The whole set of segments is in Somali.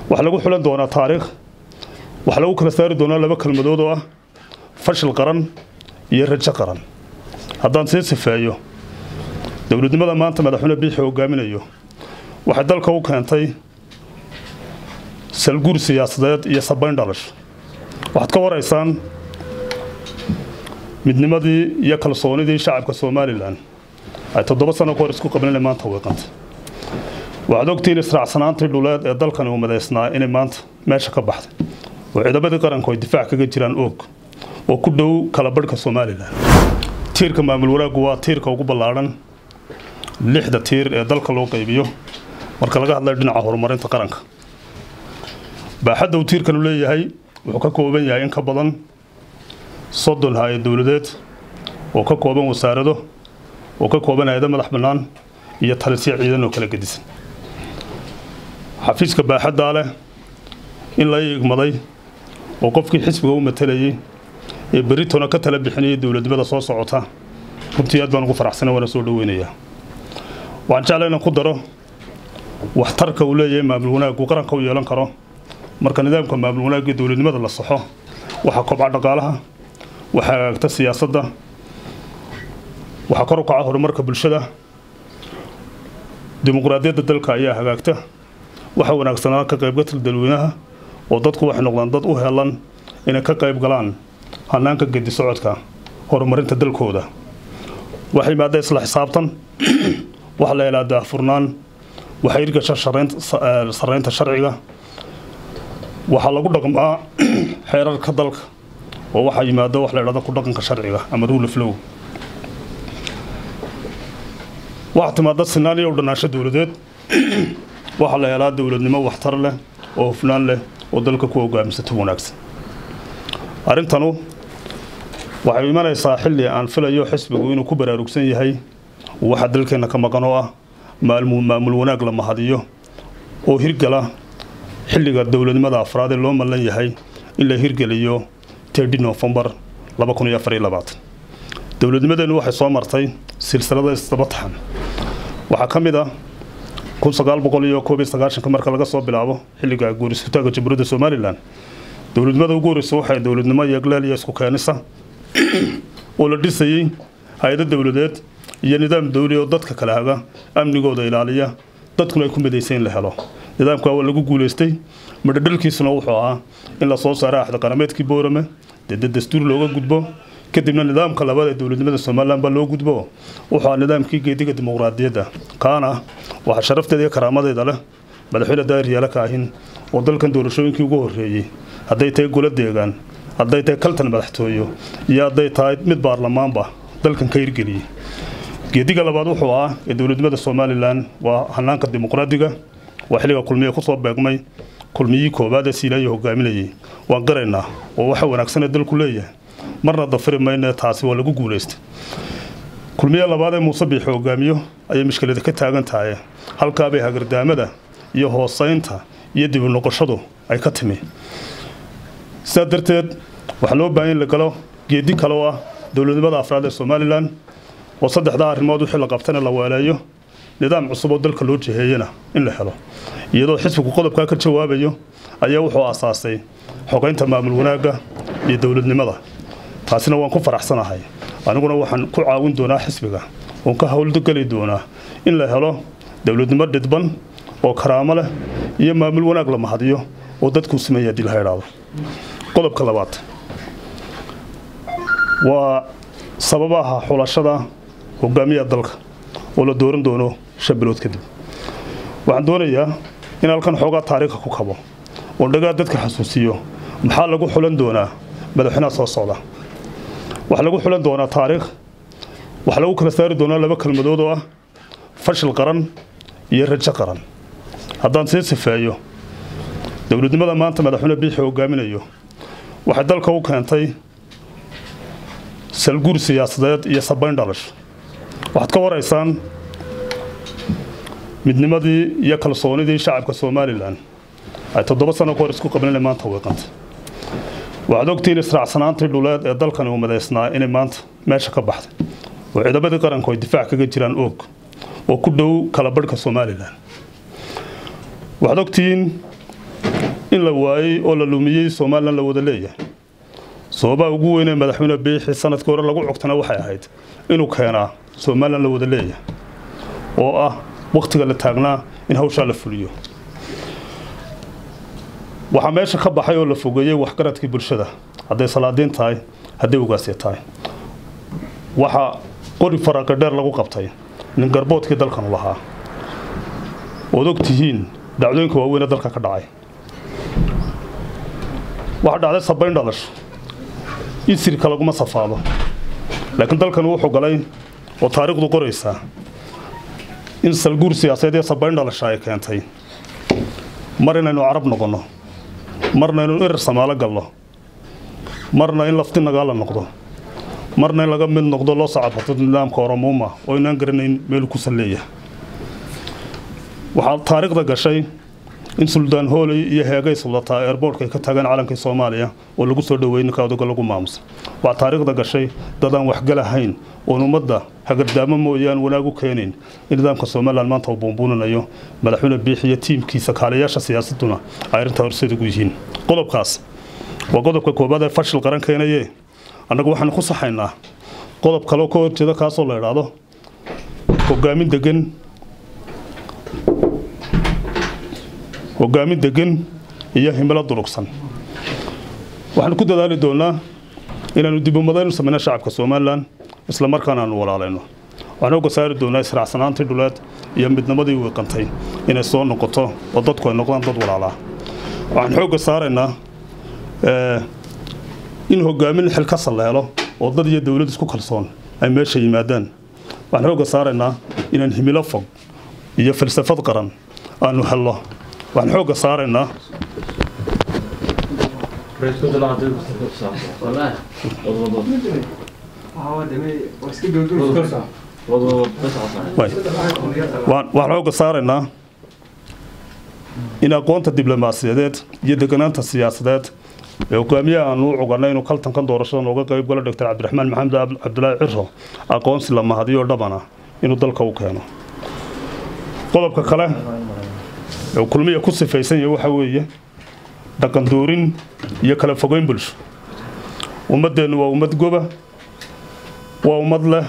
waxaa lagu xulan doonaa taariikh waxaa lagu kala saari doonaa laba kelmadood oo ah fashil qaran iyo rajo qaran haddaan sii sifeeyo dowladnimada maanta madaxweyne biixi hogaaminayo waxay dalka u keentay salguur siyaasadeed iyo sabayn dhalash waxaad ka waraysaan midnimadii iyo kalsoonidii shacabka somalilan ay toddoba sano ka hor isku qabneen maanta weeqantay waxaad ogtihiin israacsanaantii dhuleed ee dalkani uu madaysnaa inay maanta meesha ka baxday oo ciidamadii qaranku ay difaac kaga jiraan oog oo ku dhow kala badhka somalilan tiirka maamul wanaaggu waa tiirka ugu ballaadhan lixda tiir ee dalka loo qaybiyo marka laga hadlayo dhinaca horumarinta qaranka baaxadda uu tiirkanu leeyahay wuxuu ka kooban yahay in ka badan soddon hay-ad dowladeed oo ka kooban wasaarado oo ka kooban hay-ado madax bannaan iyo talisyo ciidan oo kala gedisan xafiiska baaxaddaa leh in la igmaday oo qofkii xisbiga u matalayay ee beritona ka tala bixinayay dowladnimada soo socota runtii aad baan ugu faraxsanay waana soo dhaweynayaa waxaan jeclay inaan ku daro waxtarka uu leeyahay maamul wanaaggu qaranka u yeelan karo marka nidaamka maamul wanaagga dowladnimada la saxo waxaa kobca dhaqaalaha waxaa hagaagta siyaasadda waxaa kor u kaca horumarka bulshada dimuqraadiyadda dalka ayaa hagaagta waxaa wanaagsanaa ka qaybgatal dalweynaha oo dadku waxay noqdaan dad u helan inay ka qayb galaan hanaanka gedi socodka horumarinta dalkooda waxay yimaada isla xisaabtan waxa la helaa daahfurnaan waxay irgasha sarreynta sharciga waxaa lagu dhaqmaa xeerarka dalka oo waxaa yimaado wax la idhahdo ku dhaqanka sharciga ama rule of law waxaa timaada sinaan iyo udhanaansho dowladeed waxaa la helaa dowladnimo waxtar leh oo hufnaan leh oo dalka ku hogaamisato wanaagsan arrintanu waxay imanaysaa xilli aan filayo xisbigu inuu ku baraarugsan yahay waxa dalkeenna ka maqan oo ah maamul wanaag la mahadiyo oo hirgala xilliga dowladnimada afraad ee loo mallan yahay in la hirgeliyo tedi nofembar dowladnimadeennu waxay soo martay silsilada isdaba taxan waxaa ka mid ah marka laga soo bilaabo xilliga guurisutaanka jamhuuriyadda somalilan dowladnimada ugu horeysa waxay dowladnimo yeegleel iyo isku keenisa oo la dhisayey hay-ado dowladeed iyo nidaam dowli oo dadka kala haga amnigooda ilaaliya dadkuna ay ku midaysa in la helo nidaamka waa lagu guulaystay madhadhalkiisuna wuxuu ahaa in la soo saaro axda qarameedkii boorame dede dastuur looga gudbo kadibna nidaamka labaad ee dowladnimada somalilan baa loo gudbo wuxuu ahaa nidaamkii geediga dimuqraadiyadda kaana waxaa sharafteeda iyo karaamadeeda leh madaxweyne daahir yaala ka ahin oo dalkan doorashooyinkii ugu horreeyey hadday tahay golo deegaan hadday tahay kaltan madaxtooyo iyo hadday tahay mid baarlamaanba dalkan ka hirgeliyey geediga labaad wuxuu ahaa ee dowladnimada somalilan waa hanaanka dimuqraadiga waa xilliga kulmiye kusoo beegmay kulmiyii koowaad ee siilaayo hogaaminayay waan qiraynaa oo waxa wanaagsanee dalku leeyahay marna dafiri mayne taasi waa lagu guulaystay kulmiye labaad ee muuse biixi hogaamiyo ayay mushkilada ka taagan tahay halkaabay hagardaamada iyo hoosaynta iyo dibu noqoshadu ay ka timi sidaa darteed waxaa loo baahan in la galo geedi kale oo ah dowladnimada afraad ee somalilan oo saddexdaa arrimood wixii la qabtana la weeleeyo nidaam cusub oo dalka loo jiheeyana in la helo iyadoo xisbigu qodobkaa ka jawaabayo ayaa wuxuu aasaasay xogeynta maamul wanaagga iyo dowladnimada taasina waan ku faraxsanahay aniguna waxaan ku caawin doonaa xisbiga oon ka howlgeli doonaa in la helo dowladnimo dhidban oo karaamo leh iyo maamul wanaag la mahadiyo oo dadkuu sameeya haddii laha idhaahdo qodobka labaad waa sababaha xulashada hogaamiyaha dalka oo la dooran doono shan bilood kadib waxaan doonayaa in halkan xoogaa taariikha ku kabo oo dhagaa dadka xasuusiyo maxaa lagu xulan doonaa madaxweynaha soo socda waxaa lagu xulan doonaa taariikh waxaa lagu kala saari doonaa laba kelmadood oo ah fashil qaran iyo rajo qaran haddaan sii sifeeyo dowladnimada maanta madaxweyne biixi hogaaminayo waxay dalka u keentay salguur siyaasadeed iyo sabayn dhalash waxaad ka waraysaan midnimadii iyo kalsoonidii shacabka somalilan ay toddoba sano ka hor isku qabneen maanta weeqantay waxaad ogtihiin israacsanaantii dhuleed ee dalkani uu madaysnaa inay maanta meesha ka baxday oo ciidamadii qaranku ay difaac kaga jiraan oog oo ku dhow kala badhka somalilan waxaad ogtihiin in la waayey oo la lumiyey somalilan la wada leeyahay sababaha ugu weyn ee madaxweyne biixi sanadkii hore lagu cogtana waxay ahayd inuu keenaa somalilan la wada leeyahay oo ah wakhtiga la taagnaa in hawshaa la fuliyo waxaa meesha ka baxay oo la fogeeyey waxgaradkii bulshada hadday salaadiin tahay hadday ugaasya tahay waxaa qori faraaqi dheer lagu qabtay nin garboodkii dalkanu lahaa ood og tihiin dhacdooyinka waaweynee dalka ka dhacay waxaa dhacday sabayn dhalasho isirka laguma safaado laakiin dalkanu wuxuu galay oo taariikhdu qoraysaa in salguur siyaasadeed ee sabayn dhalasha ay keentay mar inaynu carab noqonno marna inuu erer samaalo galno marna in lafti nagaala noqdo marna in laga mid noqdo loo sacadbato nidaamka oromuuma oo inaan garanayn meelu ku salleeya waxaa taariikhda gashay in suldaan hooley iyo heegay suldataa eerboortka ay ka taagaan calankii soomaaliya oo lagu soo dhoweeyey ninka adoga lagu maamusa waxaa taariikhda gashay dad aan waxgalahayn oon ummadda hagardaamo mooyaan wanaag u keenayn in nidaamka somalilan maanta uu buunbuunanayo madaxweyne biix iyo tiimkiisa kaaliyaasha siyaasaduna ay arrintaa horseed ugu yihiin qodobkaas waa qodobka koobaad ee fashil qaran keenaye annagu waxaanu ku saxaynaa qodob kaleo ka horjeeda kaasoo la idhaahdo hogaamin degan hogaamin degan iyo himilo durugsan waxaanu ku dadaali doonaa inaanu dibumadayn u samayno shacabka somalilan isla markaana aanu walaalayno waxaan oga saari doonaa israacsanaantii dhuleed iyo midnimadii wiiqantay inay soo noqoto oo dadku ay noqdaan dad walaalaa waxaan xoogga saaraynaa in hogaamin xilkasa la helo oo dad iyo dowlad isku kalsoon ay meesha yimaadaan waxaan xoogga saaraynaa inaan himilo fog iyo falsafad qaran aanu helno waxaan xoogga saaraynaa waxaan xoogga saaraynaa in aqoonta diblomaasiyadeed iyo deganaanta siyaasadeed ee hogaamiyaha aanu u cuganay inuu kaltankan doorashada nooga qayb galo doctor cabdiraxmaan maxamed cabdulaahi ciro aqoonsi la mahadiyo dhabana inuu dalka u keeno qodobka kale ee kulmiya ku sifaysan yahay waxaa weeye dhaqan doorin iyo kala fogeyn bulsho ummaddeennu waa ummad goba waa ummad leh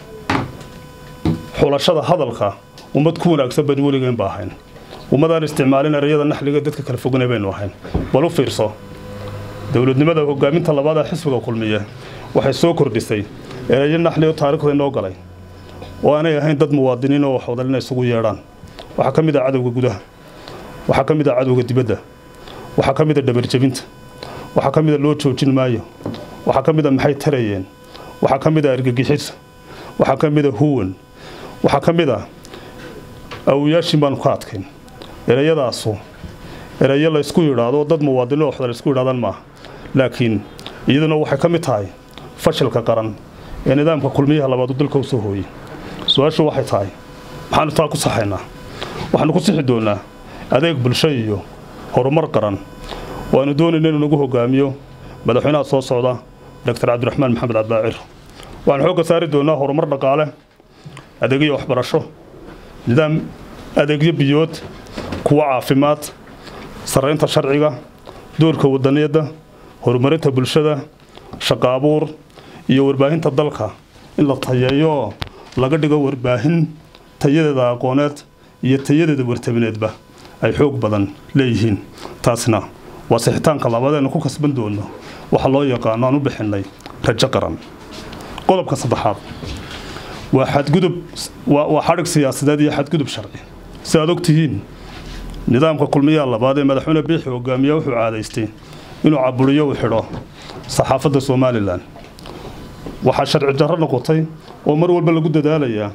xulashada hadalka ummad ku wanaagsan baynu weligeen ba ahayn ummadaan isticmaalin ereyada naxliga dadka kala foganay baynu ahayn bal u fiirso dowladnimada hogaaminta labaada xisbiga kulmiye waxay soo kordhisay ereyo naxli oo taariikhda inoo galay oo aanay ahayn dad muwaadiniin oo waxwadal inay isugu yeedhaan waxaa ka mid ah cadowga gudaha waxaa ka mid ah cadowga dibadda waxaa ka mid a dhabarjebinta waxaa ka mid a loo joojin maayo waxaa ka mid a maxay tarayeen waxaa ka mid a argagixisa waxaa ka mid a huwan waxaa ka mid a awoyaashin baanu ka adkayn ereyadaasu ereyo la ysku yidhaahdo dad muwaadiniin oo waxda la isku yidhahdaan maaha laakiin iyaduna waxay ka mid tahay fashilka qaran ee nidaamka kulmiyaha labaad uu dalka u soo hooyey su-aashu waxay tahay maxaanu taa ku saxaynaa waxaanu ku sixi doonaa adeeg bulsho iyo horumar qaran waanu doonayna inuu nagu hogaamiyo madaxweynaha soo socda doctor cabdiraxmaan maxamed cabdilaa cir waxaanu xoogga saari doonaa horumar dhaqaale adeegyo waxbarasho nidaam adeegyo biyood kuwa caafimaad sarraynta sharciga doorka wadaniyadda horumarinta bulshada shaqo abuur iyo warbaahinta dalka in la tayeeyo laga dhigo warbaahin tayadeeda aqooneed iyo tayadeeda wartabineedba ay xoog badan leeyihiin taasna waa sixitaanka labadeenu ku kasban doono waxa loo yaqaano aan u bixinnay rajo qaran qodobka saddexaad waa xadgudub waa xadhig siyaasadeed iyo xadgudub sharci si aad og tihiin nidaamka kulmiyaha labaad ee madaxweyne biixi hogaamiya wuxuu caadaystay inuu caburiyo uu xidho saxaafadda somalilan waxaa sharci darro noqotay oo mar walba lagu dadaalayaa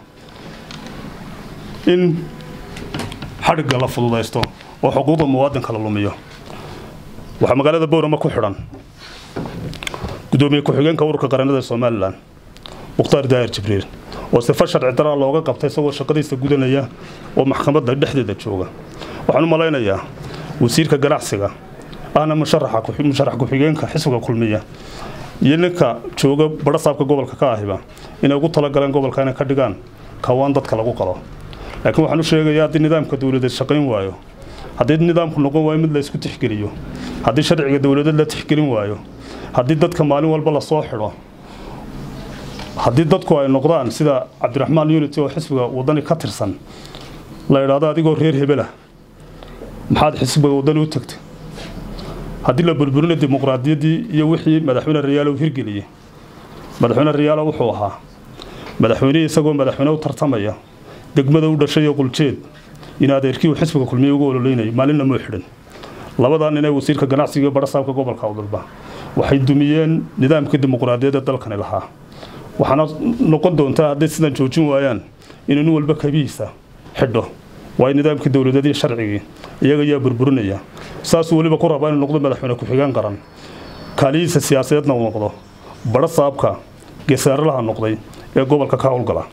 in xadhigga la fududaysto oo xuquuqda muwaadinka la lumiyo waxaa magaalada boorama ku xidhan gudoomiye ku-xigeenka ururka qaranada somalilan mukhtaar daahir jibriil oo sifa sharci daraa looga qabtay isagoo shaqadiisa gudanaya oo maxkamadda dhexdeeda jooga waxaan u malaynayaa wasiirka ganacsiga ahna musharax ku-xigeenka xisbiga kulmiya iyo ninka jooga barasaabka gobolka ka ahiba inay ugu talagaleen gobolka inay ka dhigaan kawaan dadka lagu qalo laakiin waxaan u sheegayaa haddii nidaamka dowladeed shaqayn waayo haddii nidaamku noqon waayo mid la isku tixgeliyo haddii sharciga dowladeed la tixgelin waayo haddii dadka maalin walba lasoo xidho haddii dadku ay noqdaan sida cabdiraxmaan unity oo xisbiga wadani ka tirsan la idhaahdo adigoo reer hebelah maxaad xisbiga wadani u tagtay haddii la burburina dimuqraadiyaddii iyo wixii madaxweyne rayaalo u hirgeliyey madaxweyne rayaalo wuxuu ahaa madaxweynihii isagoo madaxweyne u tartamaya degmada u dhashay ee quljeed in adeerkii uu xisbiga kulmiye ugu ololeynayay maalinna muu xidhan labadaa nin ee wasiirka ganacsiga iyo badhasaabka gobolka awdalba waxay dumiyeen nidaamkii dimuqraadiyadda dalkani lahaa waxaana noqon doontaa hadday sidan joojin waayaan inuu nin walba kabihiisa xidho waayo nidaamkii dowladeed iyo sharcigii iyaga ayaa burburinaya saasuu weliba ku rabaa inuu noqdo madaxweyne ku-xigeen qaran kaalihiisa siyaasadeedna uu noqdo badho saabka geesaaralaha noqday ee gobolka ka howlgala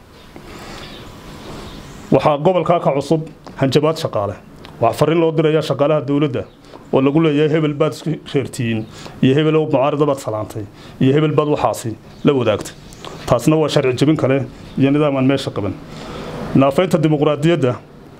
waxaa gobolkaa ka cusub hanjabaad shaqaale waxaa fariin loo dirayaa shaqaalaha dowladda oo lagu leeyahay hebel baad isku reertiyiin iyo hebel mucaarida baad salaantay iyo hebel baad waxaasi la wadaagtay taasna waa sharci jebin kale iyo nidaam aan meesha qaban naafaynta dimuqraadiyadda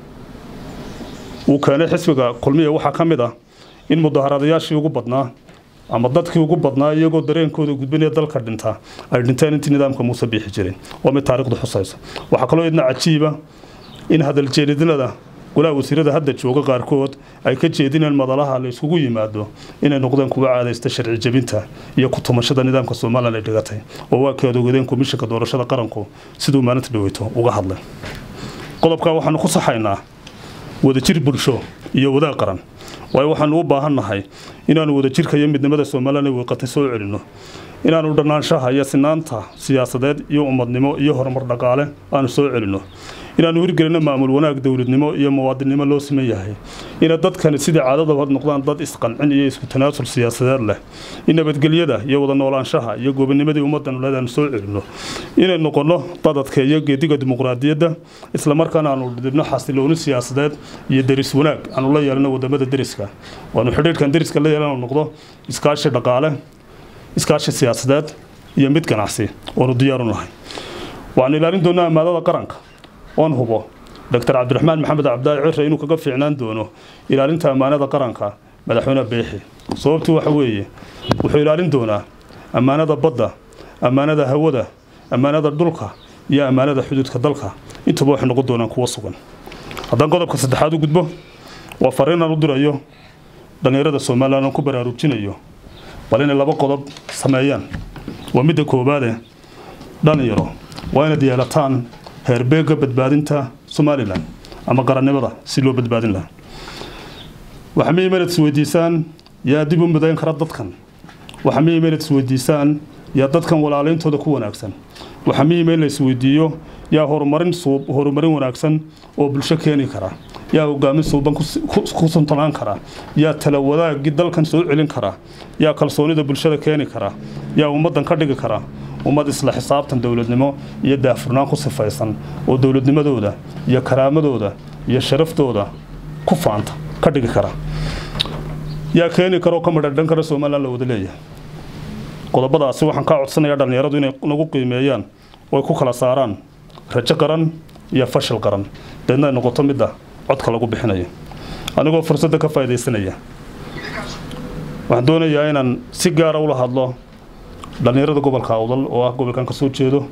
uu keenay xisbiga kulmiya waxaa ka mid ah in mudaharadayaashii ugu badnaa ama dadkii ugu badnaa iyagoo dareenkooda gudbinaya dalka dhintaa ay dhinteen intii nidaamka muuse biixi jiray waa mid taariikhdu xusaysa waxaa kaloo idna cajiiba in hadaljeedinada golaha wasiirada hadda jooga qaarkood ay ka jeedineen madalaha la isugu yimaado inay noqdeen kuwa caadaysta sharci jebinta iyo ku tumashada nidaamka somalilan ay dhigatay oo waa keed ogadeen komishanka doorashada qaranku siduu maalinta dhaweyto uga hadlay qodobkaa waxaanu ku saxaynaa wadajir bulsho iyo wadaag qaran waayo waxaanu u baahan nahay inaanu wadajirka iyo midnimada somalilan ay weeqatay soo celinno inaanu dhanaanshaha iyo sinaanta siyaasadeed iyo ummadnimo iyo horumar dhaqaale aanu soo celinno inaanu hirgelinno maamul wanaag dowladnimo iyo muwaadinnimo loo siman yahay ina dadkani sidii caadadaba noqdaan dad isqancin iyo isku tanaasul siyaasadeed leh in nabadgelyada iyo wada noolaanshaha iyo goobanimadii ummaddan leedaanu soo celinno inay noqonno dadadka iyo geediga dimuqraadiyadda islamarkaana aanu dhidibno xasilooni siyaasadeed iyo deris wanaag aanu la yeelano wadamada deriska waanu xidhiidhkan deriska la yeelano noqdo iskaashi dhaqaale iskaashi siyaasadeed iyo mid ganacsi oonu diyaaru nahay waxaanu ilaalin doonaa amaadada qaranka oon hubo doctor cabdiraxmaan maxamed cabdaahi cire inuu kaga fiicnaan doono ilaalinta ammaanada qaranka madaxweyne beexi sababtu waxa weeye wuxuu ilaalin doonaa ammaanada badda ammaanada hawada ammaanada dhulka iyo ammaanada xuduudka dalka intuba waxay noqon doonaan kuwo sugan haddaan qodobka saddexaad u gudbo waa fariinaan u dirayo dhallinyarada somalilan aan ku baraarujinayo bal inay laba qodob sameeyaan waa midda koowaade dhalinyaro waa inaad yeelataan heerbeegga badbaadinta somalilan ama qarannimada si loo badbaadin lahaa waxaa muhiim inaad isweydiisaan yaa dib u midayn kara dadkan waxaa muhiim inaad isweydiisaan yaa dadkan walaaleyntooda ku wanaagsan waxaa muhiim in la isweydiiyo yaa horumarin suub horumarin wanaagsan oo bulsho keeni kara yaa hogaamin suuban ku suntanaan kara yaa tala wadaagii dalkan soo celin kara yaa kalsoonida bulshada keeni kara yaa ummaddan ka dhigi kara ummad isla xisaabtan dowladnimo iyo daafurnaan ku sifaysan oo dowladnimadooda iyo karaamadooda iyo sharaftooda ku faanta ka dhigi kara yaa keeni kara oo ka madhadhan kara somalilan la wada leeyahay qodobadaasi waxaan kaa codsanayaa dhallinyaradu inay nagu qiimeeyaan oo ay ku kala saaraan rajo qaran iyo fashil qaran deedna ay noqoto midda codka lagu bixinayo anigoo fursadda ka faa'iidaysanaya waxaan doonayaa inaan si gaara ula hadlo dhallinyarada gobolka awdal oo ah gobolkan ka soo jeedo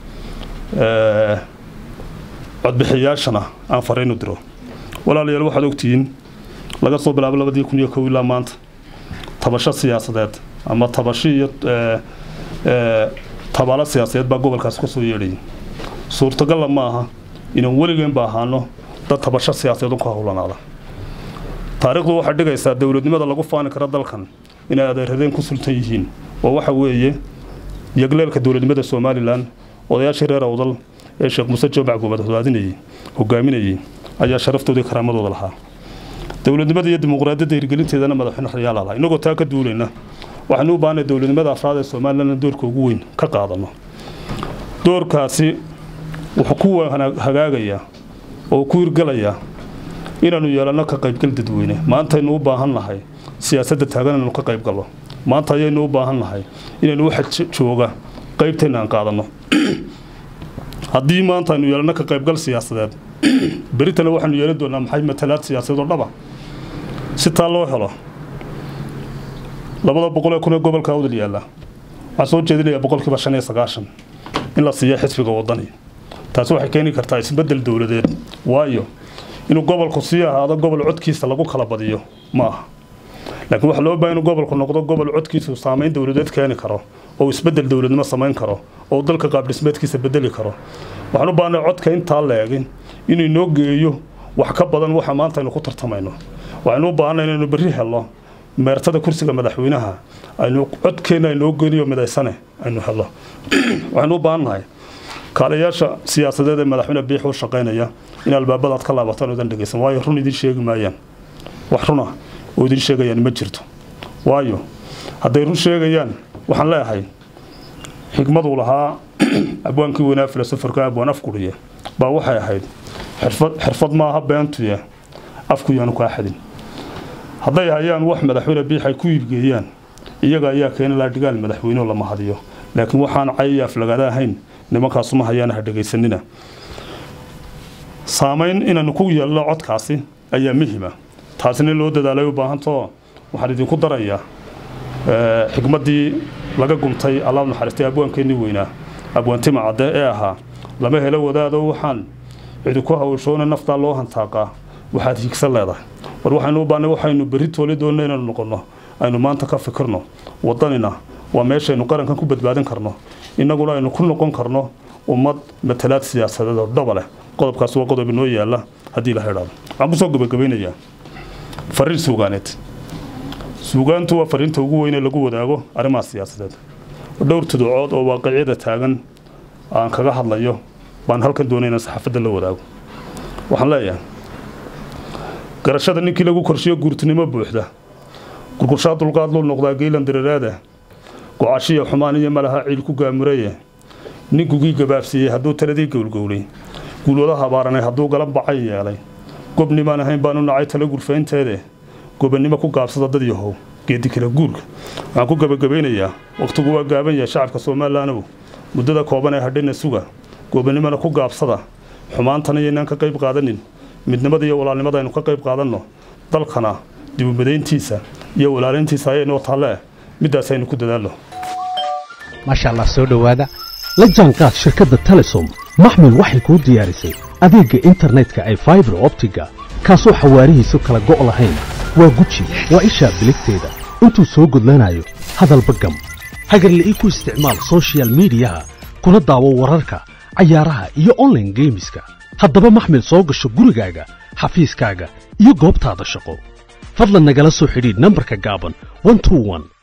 codbixiyayaashana aan fariin u diro walaalayaal waxaad ogtihiin laga soo bilaabo labadii kun iyo kow ilaa maanta tabasho siyaasadeed ama tabasho iyo tabaalo siyaasadeed baa gobolkaas ka soo yeedhayay suurtagalla ma aha inaan weligeenba ahaano dad tabasho siyaasadeed ku howlanaada taariikhdu waxay dhigaysaa dowladnimada lagu faani karo dalkan inay adeeradeen ku sultan yihiin oo waxa weeye yagleelka dowladnimada somalilan odayaashii reer awdal ee sheekh muuse joomac goobad hodaadinayey hogaaminayey ayaa sharaftoodii karaamadooda lahaa dowladnimada iyo dimuqraadiyadda hirgelinteedana madaxweyne rayaala lahaa inagoo taa ka duulayna waxaynu u baahanay dowladnimada afraad ee somalilan doorka ugu weyn ka qaadano doorkaasi wuxuu ku hagaagayaa oo ku hirgalayaa inaanu yeelanno ka qaybgal dadweyne maantaynu u baahan nahay siyaasadda taagan inaynu ka qayb gallo maanta ayaynu u baahan nahay inaynu waxa jooga qaybteenna aan qaadanno haddii maanta aynu yeelanno ka qaybgal siyaasadeed beritana waxaanu yeelan doonaa maxay matalaad siyaasadeed oo dhaba si taa loo helo labada boqol ee kun ee gobolka awdal yaalla waxaan soo jeedinayaa boqolkiiba shan iyo sagaashan in la siiyo xisbiga wadani taasi waxay keeni kartaa isbedel dowladeed waayo inuu gobolku sii ahaado gobol codkiisa lagu kala badiyo ma aha laakiin waxaa loo baahan inuu gobolku noqdo gobol codkiisu saameyn dowladeed keeni karo oo isbedel dowladnimo samayn karo oo dalka qaabdhismeedkiisa bedeli karo waxaan u baahnay codka intaa la egin inuu inoo geeyo wax ka badan waxa maanta aynu ku tartamayno waxaynu u baahnay inaynu berri helno meertada kursiga madaxweynaha aynu codkeenna aynoo geeniyo midaysane aynu helno waxaynu u baahannahay kaalayaasha siyaasadeed ee madaxweyne biix u shaqaynaya in albaabadaad ka laabataan odan dhegaysan waayo run idiin sheegi maayaan wax runa oo idiin sheegayaan ma jirto waayo hadday run sheegayaan waxaan leeyahay xikmaduu lahaa abwaankii weynaa filosofarka abwaan afkuriye baa waxay ahayd xirfad maaha beentuye afku yaanu kaa xadin hadday hayaan wax madaxweyne biix ay ku iibgeeyaan iyaga ayaa keeni lahaa dhigaal madaxweyneoo lama hadiyo laakiin waxaan cayaya aflagaada ahayn nimankaasuma hayaana ha dhegaysanina saamayn inaynu ku yeelno codkaasi ayaa muhima taasina loo dadaalay u baahantao waxaan idinku darayaa xikmaddii laga gumtay allaab naxariistay abwaankeenii weynaa abwaantima cadde ee ahaa lama helo wadaado waxaan cidinku hawshoona naftaa loo hantaaqaa waxaad higsan leedahay war waxaynu u baannay waxaynu berri tooli doonna inaynu noqonno aynu maanta ka fikirno waddanina waa meeshaynu qarankan ku badbaadin karno innaguna aynu ku noqon karno ummad matalaad siyaasadeed oo dhaba leh qodobkaas waa qodob inoo yaalla haddii la idhaado waxaan kusoo gabagabaynayaa fariin suugaaneed suugaantu waa fariinta ugu weyn ee lagu wadaago arrimaha siyaasadeed dhowr tuducood oo waaqiciyada taagan aan kaga hadlayo baan halkan doonay inaan saxaafadda la wadaago waxaan leeyahay garashada ninkii lagu korshiyo guurtinimo buuxda gurgurshaa dulqaad luu noqdaa geylan dareeraada gocashiya xumaan iyo malaha ciil ku gaamuraye ninkugii gabaabsiiyey hadduu taladii gowlgowlay guulwada habaaranay hadduu galab bacay yeelay gobnimaan ahayn baanu nacay tala gurfaynteede gobannimo ku gaabsada dad yahow geedi kala guurka waxaan ku gabagabaynayaa wakhtigu waa gaaban yahay shacabka somalilandow muddada kooban ee hadhina suga gobannimona ku gaabsada xumaantana yaynaan ka qayb qaadanin midnimada iyo walaalnimada aynu ka qayb qaadanno dalkana dibumadayntiisa iyo walaalayntiisa ayaynoo taalle middaas aynu ku dadaalno maasha allah soo dhowaada la jaanqaad shirkadda telesom maxmil waxay kuu diyaarisay adeegga internetka ay faibar optiga kaasoo xawaarihiisu kala go' lahayn waa guji waa ishaa biligteeda intuu soo gudlanayo hadalba gam hagarle ii ku isticmaal sochial midiyaha kuna daawo wararka cayaaraha iyo onlaine geemiska haddaba maxmil soo gasho gurigaaga xafiiskaaga iyo goobtaada shaqo fadlan nagala soo xidhiidh nambarka gaaban